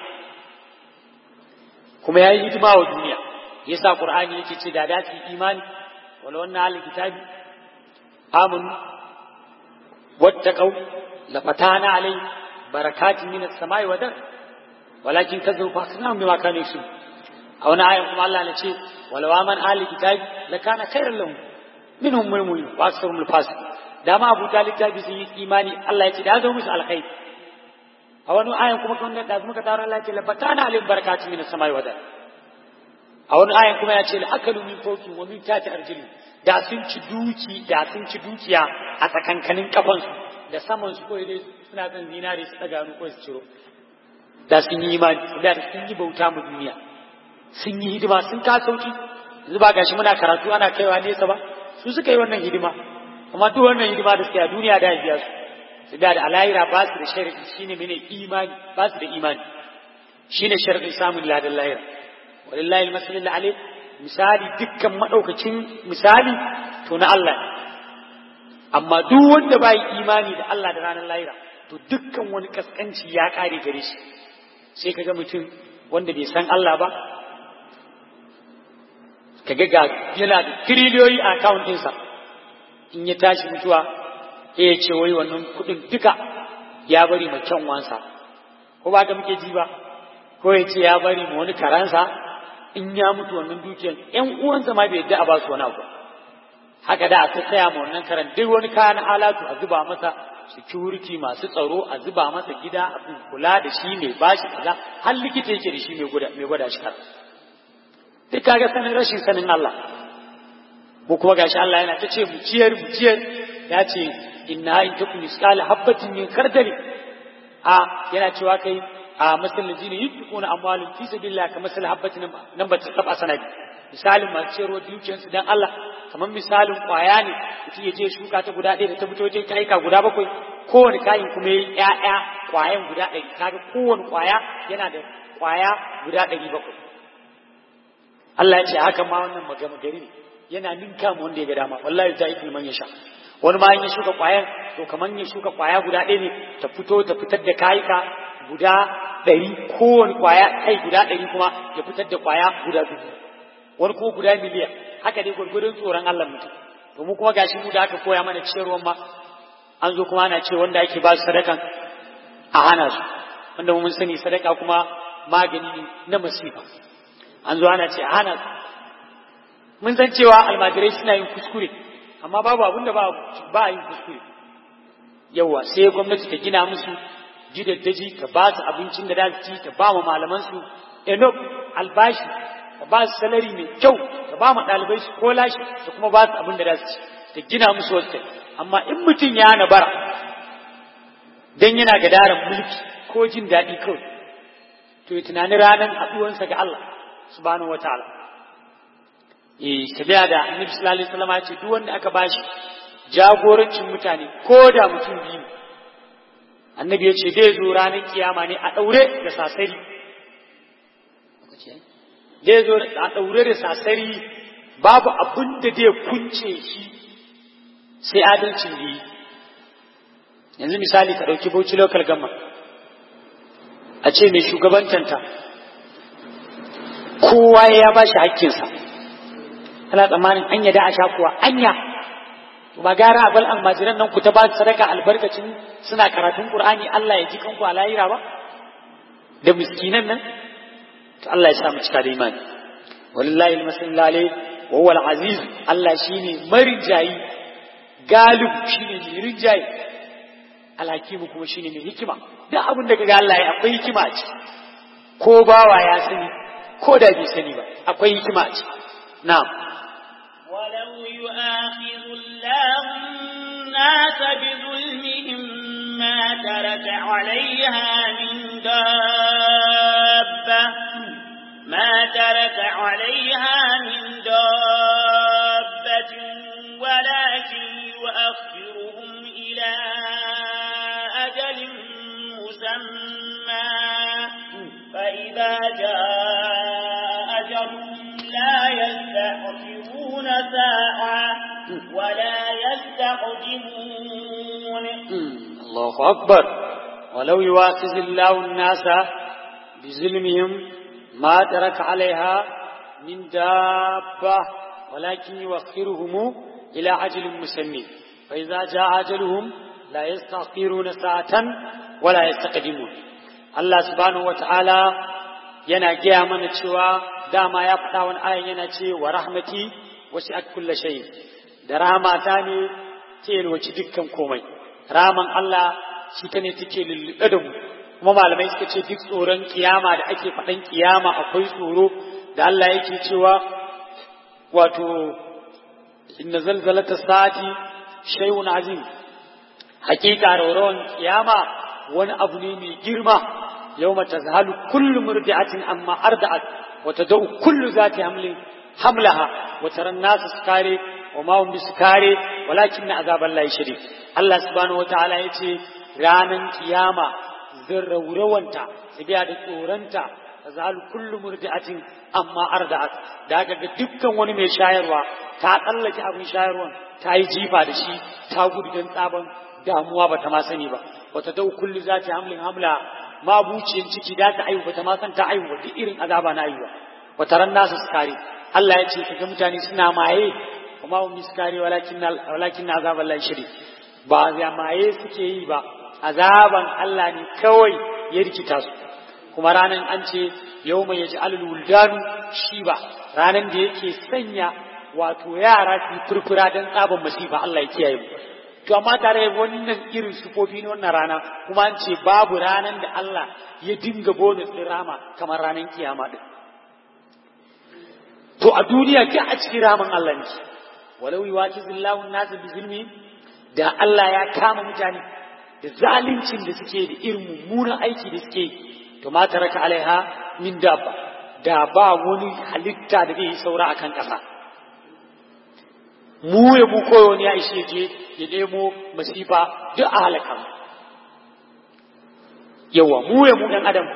kuma ya yi hidima wa duniya yasa qur'ani yake ce da dace imani wala wannan ahli kitabi amun wattaqau la fatana alai barakatin min as-samai wa dar walakin kazzabu fa kana bima kanu yusu a wani ayan kuma Allah ne ce wala wa man ahli kitabi la kana khairan lahum minhum mulmul wa aktharuhum al-fasiq da ma abu talib ta sun yi imani Allah ya ce da zo musu alkhairi a wani ayan kuma kan da muka taro Allah ya ce labatana alim barakatu min samai wada a wani ayan kuma ya ce la akalu min fawqi wa min tati arjuli da sun ci duki da sun ci dukiya a tsakankanin kafansu da saman su koyi dai suna kan zinare su daga hannu ko su ciro da sun yi imani da sun yi bauta mu duniya sun yi hidima sun ka sauki yanzu ba gashi muna karatu ana kaiwa nesa ba su suka yi wannan hidima amma duk wannan hidima da suke a duniya da biya su su da alayira ba su da sharadi shine mene imani ba su da imani shine sharadin samun ladan lahira walillahi almasalil alayh misali dukkan madaukakin misali to na Allah amma duk wanda bai imani da Allah da ranar lahira to dukkan wani kaskanci ya kare gare shi sai kaga mutum wanda bai san Allah ba kaga ga yana da tiriliyoyi a account ɗinsa in ya tashi mutuwa sai ya ce wai wannan kuɗin duka ya bari ma kyan wansa ko ba ka muke ji ba ko ya ce ya bari ma wani karansa in ya mutu wannan dukiyar ƴan uwansa ma bai yadda a ba su wani abu haka da a ta tsaya ma wannan karan duk wani kayan alatu a zuba masa security masu tsaro a zuba masa gida a kula da shi mai bashi kaza har likita yake da shi mai gwada shi har duk kaga sanin rashin sanin Allah mu kuma gashi Allah yana ta ce mu ciyar mu ciyar ya ce inna in takum misqala habatin min kardali a yana cewa kai a masal ladina yunfiquna amwalun fi sabilillah ka masal habatin nan ba ta saba sanadi misalin masu ciyarwa dukiyarsu dan Allah kamar misalin kwaya ne mutum ya je shuka ta guda ɗaya da ta fito wajen kaika guda bakwai kowane kayin kuma ya yi ƴaƴa kwayan guda ɗari kaga kowane kwaya yana da kwaya guda ɗari bakwai Allah ya ce haka ma wannan magana gari ne yana ninka mu wanda ya ga dama wallahi ta yi man ya sha wani ma ya shuka kwayan to kamar ya shuka kwaya guda ɗaya ne ta fito ta fitar da kayika guda ɗari kowane kwaya kai guda ɗari kuma ya fitar da kwaya guda dubu wani kuma guda miliyan haka dai gwargwadon tsoron Allah mutum to mu kuma gashi mu da aka koya mana ciyarwan ma an zo kuma ana ce wanda ake ba su sadakan a hana su wanda mun sani sadaka kuma magani ne na masifa an zo ana ce a hana mun san cewa almajirai suna yin kuskure amma babu abin da ba a yin kuskure yawa sai gwamnati ta gina musu gidaddaji ta ba su abincin da za su ci ta ba ma malaman su enough albashi ta ba su salari mai kyau ta ba ma ɗalibai su kolashi ta kuma ba su abin da za su ci ta gina musu wasu amma in mutum ya hana bara dan yana gadaran mulki ko jin daɗi kawai to ya tunani ranar haɗuwansa ga Allah subhanahu wa ta'ala eh tabiya da annabi sallallahu alaihi wasallam ya ce duk wanda aka bashi jagorancin mutane ko da mutum biyu annabi ya ce zai zo ranar kiyama ne a ɗaure da sasari zai zo a ɗaure da sasari babu abin da zai kunce shi sai adalcin da yi yanzu misali ka ɗauki bauchi local gama a ce mai shugabantanta kowa ya ba shi hakkinsa ana tsammanin anya da a sha kuwa anya ba gara a bal almajiran nan ku ta ba sadaka albarkacin suna karatun qur'ani Allah ya ji kanku a lahira ba da miskinan nan to Allah ya sa mu cika da imani wallahi almasallu alayhi wa huwa alaziz Allah shine marijayi galib shine mai rinjayi alhakimu kuma shine mai hikima duk abin da kaga Allah ya akwai hikima ce ko bawa ya sani ko da bai sani ba akwai hikima ce na'am ولو يؤاخذ الله الناس بظلمهم ما ترك عليها من دابة ما ترك عليها من دابة ولكن يؤخرهم إلى أجل مسمى فإذا جاء أجلهم لا يستأخرون ساعة ولا يستقدمون الله أكبر ولو يواخذ الله الناس بظلمهم ما ترك عليها من دابة ولكن يوخرهم إلى أجل مسمى فإذا جاء أجلهم لا يستأخرون ساعة ولا يستقدمون الله سبحانه وتعالى yana gaya mana cewa dama ya faɗa wani ayan yana ce wa rahmati wasu at kulla shay da rahmata ne ta yalwaci dukkan komai raman Allah shi ta ne take lullube da mu kuma malamai suka ce duk tsoron kiyama da ake faɗan kiyama akwai tsoro da Allah yake cewa wato inna zalzalata sa'ati shay'un azim hakika raurawan kiyama wani abu ne mai girma يوم تذهل كل مرضعة أما أرضعت وتدعو كل ذات حمل حملها وترى الناس سكاري وما هم بسكاري ولكن عذاب الله شديد الله سبحانه وتعالى يتي رانا قيامة ذر وروانتا سبيا دكورانتا تذهل كل مرضعة أما أرضعت daga ga dukkan wani mai shayarwa ta tsallake abin shayarwan ta yi jifa da shi ta gudu don tsaban damuwa ba ta ma sani ba wata dau kullu zati hamlin hamla mabuciyar ciki da ta aiwu bata ma san ta aiwu duk irin azaba na aiwa wata ran nasu sukari Allah ya ce kaga mutane suna maye kuma hum miskari walakin walakin azab Allah shiri ba ya maye suke yi ba azaban Allah ne kawai ya rikita su kuma ranan an ce yawma yaj'alul wuldanu shiba ranan da yake sanya wato yara su furfura dan tsaban masifa Allah ya kiyaye mu to amma tare wannan irin sufofi ne wannan rana kuma an ce babu ranan da Allah ya dinga bonus din rama kamar ranan kiyama din to a duniya ke a cikin ramin Allah ne walau yuwakizillahu an-nas bi zulmi da Allah ya kama mutane da zaluncin da suke da irin mummunan aiki da suke to ma taraka alaiha min dabba da ba wani halitta da zai yi saura akan kasa mu ya mu koyo ne ya ishe je ya nemo masifa duk a halaka yawa mu ya mu dan adam ko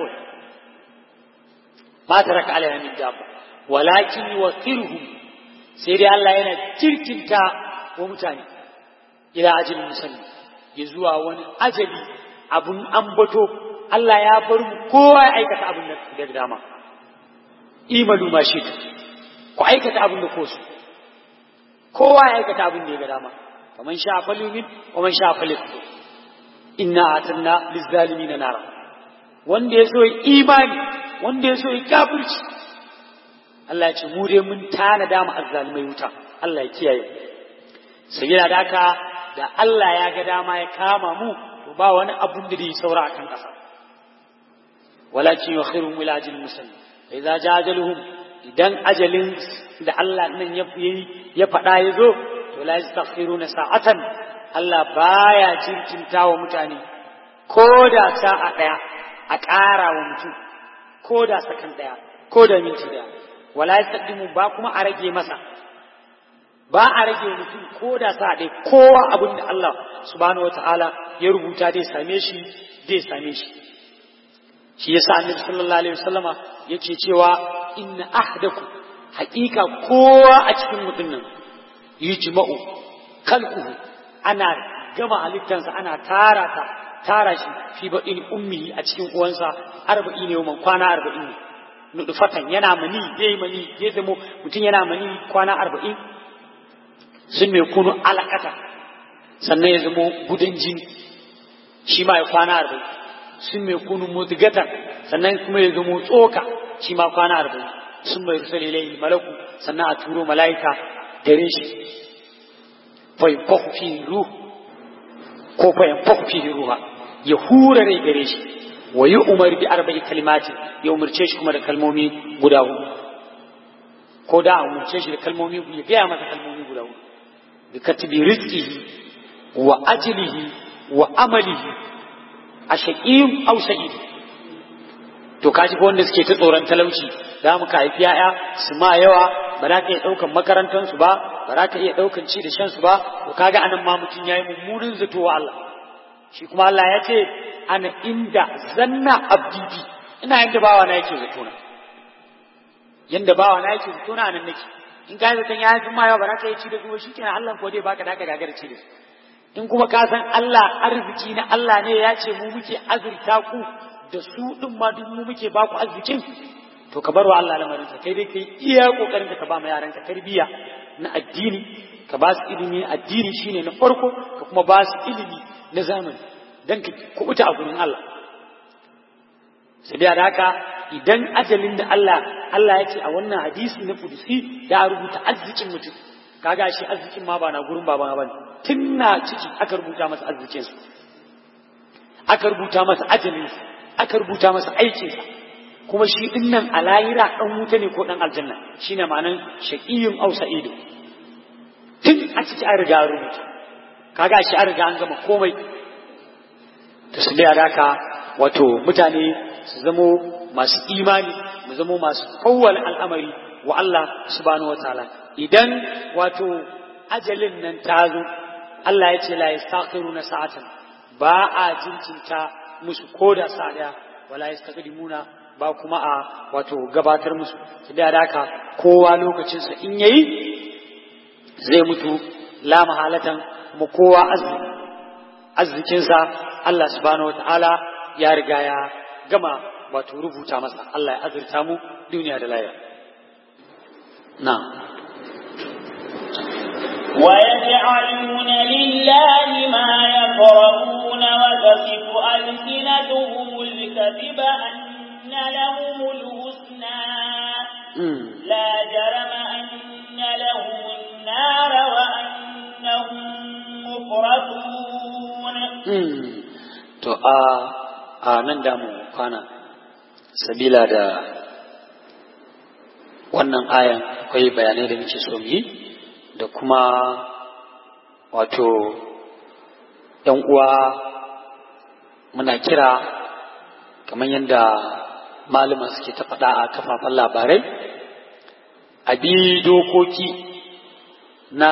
ma taraka alaiha min dabba walakin yuwaqirhum sai dai Allah yana kirkinta wa mutane ila ajalin musamman ya zuwa wani ajali abun ambato Allah ya bar mu kowa ya aikata abin da dama imalu ma shi ku aikata abin da ko su kowa ya aikata abin da ya ga dama faman sha falyumin wa man sha falyakfur inna atanna lizzalimin nara wanda ya so ya imani wanda ya so ya kafirci Allah ya ce mu dai mun tanada mu azzalimai wuta Allah ya kiyaye sai yana da haka da Allah ya ga dama ya kama mu to ba wani abun da zai saura a kan ƙasa walakin yukhirun ila ajalin musamman fa idza ja ajaluhum idan ajalin da Allah nan ya ya faɗa ya zo to la yastaghfiruna sa'atan Allah baya jinkinta wa mutane ko da sa'a ɗaya a ƙara wa mutum ko da sakan ɗaya ko da minti ɗaya wala yastaqdimu ba kuma a rage masa ba a rage mutum ko da sa'a ɗaya kowa abin da Allah subhanahu wataala ya rubuta zai same shi zai same shi shi yasa annabi sallallahu alaihi wasallama yake cewa inna ahdaku haƙiƙa kowa a cikin mutum nan yujma'u khalquhu ana gama halittansa ana tara ta tara shi fi baɗin ummi a cikin uwansa arba'i ne man kwana arba'in ne nudufatan yana mani yayi mani ya zamo mutum yana mani kwana arba'in sun mai kunu alakata sannan ya zamo gudan jini shi ma ya kwana arba'in sun mai kunu mudgatan sannan kuma ya zamo tsoka shi ma kwana arba'in sun mai rusa lilayi malaku sannan a turo mala'ika gare shi fa yanfahu fi ruh ko fa yanfahu fi ruha ya hura rai gare shi wa yi umar bi arba'i kalimati ya umarce shi kuma da kalmomi guda hudu ko da a umarce shi da kalmomi ya gaya masa kalmomi guda hudu bi katibi rizqihi wa ajlihi wa amalihi a shaqiyyun aw sa'id to kaji ko wanda suke ta tsoron talauci za mu ka haifi ya'ya su ma yawa ba za ka iya ɗaukan makarantansu ba ba za ka iya ɗaukan ci da shansu ba to kaga anan ma mutum ya yi mummunin zato wa Allah shi kuma Allah ya ce ana inda zanna abdidi ina yanda bawa na yake zato na yanda bawa na yake zato na nan nake in ka zaton ya yi ma yawa ba za ka iya ci da su ba shi kenan Allah ko dai baka da ka gagara ci da su in kuma ka san Allah arziki na Allah ne ya ce mu muke azurta ku da su din ma duk mu muke ba ku arzikin to ka bar wa Allah lamarin ka kai dai kai iya kokarin ka ba ma yaran ka tarbiyya na addini ka ba su ilimi addini shine na farko ka kuma ba su ilimi na zamani dan ka kubuta a gurin Allah sai da haka idan ajalin da Allah Allah ya ce a wannan hadisi na kudusi ya rubuta arzikin mutum kaga shi arzikin ma ba na gurin baba ba tun na ciki aka rubuta masa arzikin su aka rubuta masa ajalin aka rubuta masa aikinsa kuma shi din nan a layira dan wuta ne ko dan aljanna shine ma'anan shaqiyyun aw sa'idu tun a ciki an riga rubuta kaga shi an riga an gama komai to su da haka wato mutane su zamo masu imani mu zamo masu kawwal al'amari wa Allah subhanahu wataala idan wato ajalin nan ta zo Allah ya ce la yastaqiruna sa'atan ba a jinkinta musu koda sa daya wala yastaqdimuna ba kuma a wato gabatar musu da haka kowa lokacinsa in yayi zai mutu la mahalatan kuma kowa arzikinsa Allah subhanahu wataala ya riga ya gama wato rubuta masa Allah ya azurta mu duniya da lahira na ويجعلون لله ما يكرهون وتصف ألسنتهم الكذب أن لهم الحسنى لا جرم أن لهم النار وأنهم مفرطون to a a nan da mu kwana sabila da wannan ayan akwai bayanai da muke so yi da kuma wato ‘yan uwa muna kira kamar yadda malama suke ta faɗa a kafafen labarai a bi dokoki na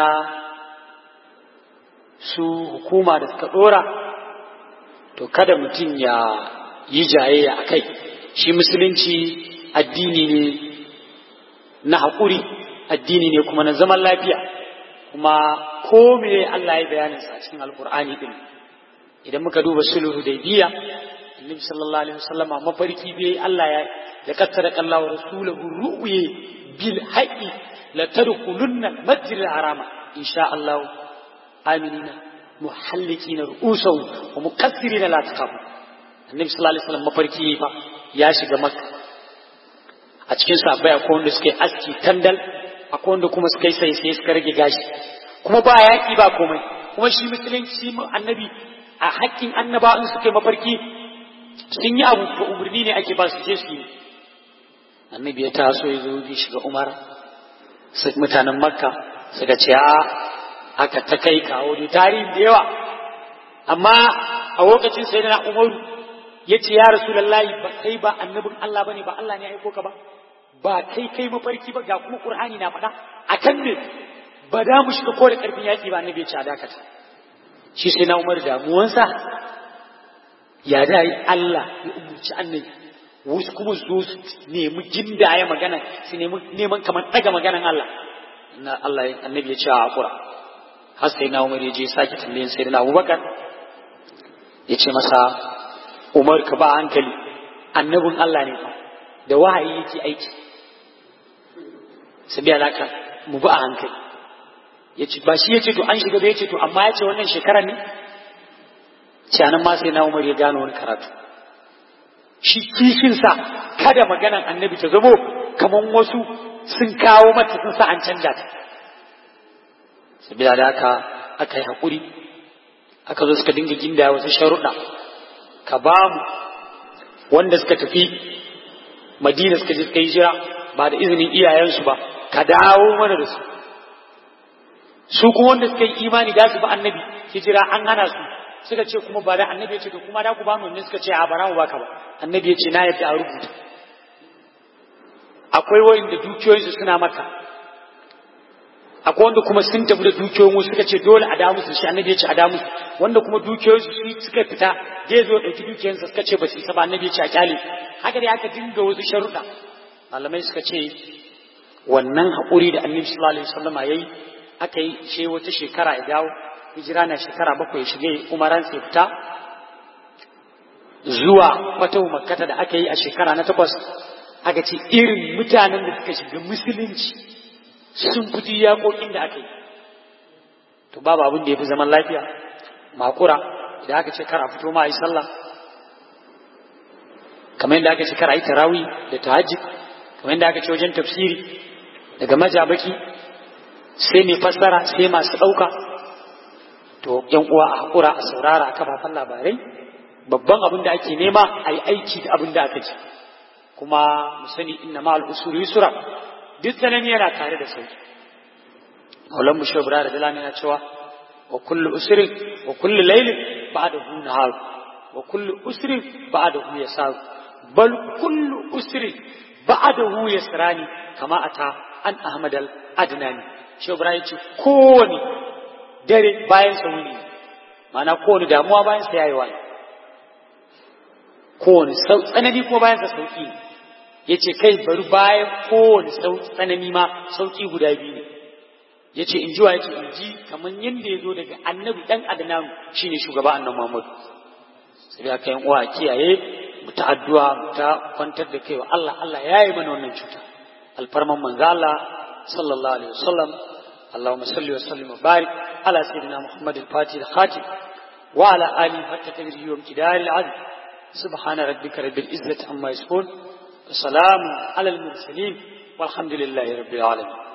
su hukuma da suka ɗora to kada mutum ya yi jayayya a kai shi musulunci addini ne na haƙuri addini ne kuma na zaman lafiya kuma ko me Allah ya bayanin sa cikin alkur'ani din idan muka duba sulhu da biya annabi sallallahu alaihi wasallam mafarki bai Allah ya da kattara Allah wa rasuluhu ru'ye bil haqqi la tadkhulunna al-masjid al-harama insha Allah aminina muhallikina ru'usahum wa mukaththirina la taqabu annabi sallallahu alaihi wasallam mafarki fa ya shiga makka a a cikin sahabbai akwai wanda suka yi aski tandal akwai wanda kuma suka yi sai sai suka rage gashi kuma ba yaƙi ba komai kuma shi musulunci annabi a haƙƙin annaba in suka yi mafarki sun yi abu ko umarni ne ake ba su je su yi annabi ya taso ya zo bi shiga umar mutanen makka suka ce a aka ta kai kawo da tarihi da yawa amma a lokacin sai na umaru ya ce ya rasu lallahi ba kai ba annabin Allah bane ba Allah ne ya aiko ka ba ba kai kai mafarki ba ga kuma qur'ani na faɗa akan ne ba da mu shiga ko da karfin yaki ba annabi ya ce a dakata shi sai na umar damuwansa ya da yi Allah ya umurci annabi wasu kuma su su nemi jindaya magana su nemi neman kamar daga maganan Allah na Allah annabi ya ce a hakura har sai na umar ya je sake tambayin sai na abubakar ya ce masa umar ka ba hankali annabin Allah ne fa da wahayi yake aiki sabi alaka mu ba hankali ya ce ba shi ya ce to an shiga da ya ce to amma ya ce wannan shekarar ne ce anan ma sai na umar ya gano wani karatu shi kishinsa kada maganan annabi ta zamo kamar wasu sun kawo mata sun sa an canja ta sabila da haka aka yi haƙuri aka zo suka dinga ginda wasu sharuɗa ka ba mu wanda suka tafi madina suka je suka yi jira ba da izinin iyayensu ba ka dawo mana da su su kuma wanda suka yi imani da su ba annabi hijira an hana su suka ce kuma ba da annabi ya ce to kuma da ku ba mu ne suka ce a bara mu baka ba annabi ya ce na yadda a rubuta akwai wanda dukiyoyinsu suna maka akwai wanda kuma sun tafi da dukiyoyin wasu suka ce dole a damu su shi annabi ya ce a damu wanda kuma dukiyoyinsu su suka fita zai zo ɗauki dukiyoyinsa suka ce ba su isa ba annabi ya ce a kyale haka dai aka dinga wasu sharuɗa malamai suka ce wannan haƙuri da annabi sallallahu alaihi wasallam yayi aka yi ce wata shekara ya dawo hijira na shekara bakwai ya shige umaran sai fita zuwa fatahu makkata da aka yi a shekara na takwas aka ce irin mutanen da suka shiga musulunci sun fi yaƙoƙin da aka yi to babu abin da ya fi zaman lafiya makura idan aka ce kar a fito ma a yi sallah kamar yadda aka ce kar a yi tarawi da tahajjud kamar yadda aka ce wajen tafsiri daga majabaki sai mai fassara sai masu ɗauka to yan uwa a haƙura a saurara a kafafen labarai babban abin da ake nema a yi aiki da abin da aka ce kuma mu sani inna ma al'usuru yusra duk tsanani yana tare da sauki Maulan mu Shobra da Dalami yana cewa wa kullu usrin wa kullu laylin ba'dahu nahar wa kullu usrin ba'dahu yasar bal kullu usrin ba'dahu yasrani kama ata an Ahmad al Adnani Shobra ya ce kowane dare bayan sa wuni ma'ana kowane damuwa bayan sa yayi wani kowane tsanani ko bayan sa sauki ya ce kai bari bayan kowane tsanani ma sauki guda biyu ne ya ce in ji wa ya ce in ji kamar yadda ya zo daga annabi dan adnan shine shugaba annabi muhammadu sai aka yan uwa kiyaye mu ta addu'a mu ta kwantar da kai wa Allah Allah ya yi mana wannan cuta alfarman manzo Allah sallallahu alaihi wasallam اللهم صل وسلم وبارك على سيدنا محمد الفاتح الخاتم وعلى آله حتى تدري وامتدار العدل سبحان ربك رب العزة عما يصفون وسلام على المرسلين والحمد لله رب العالمين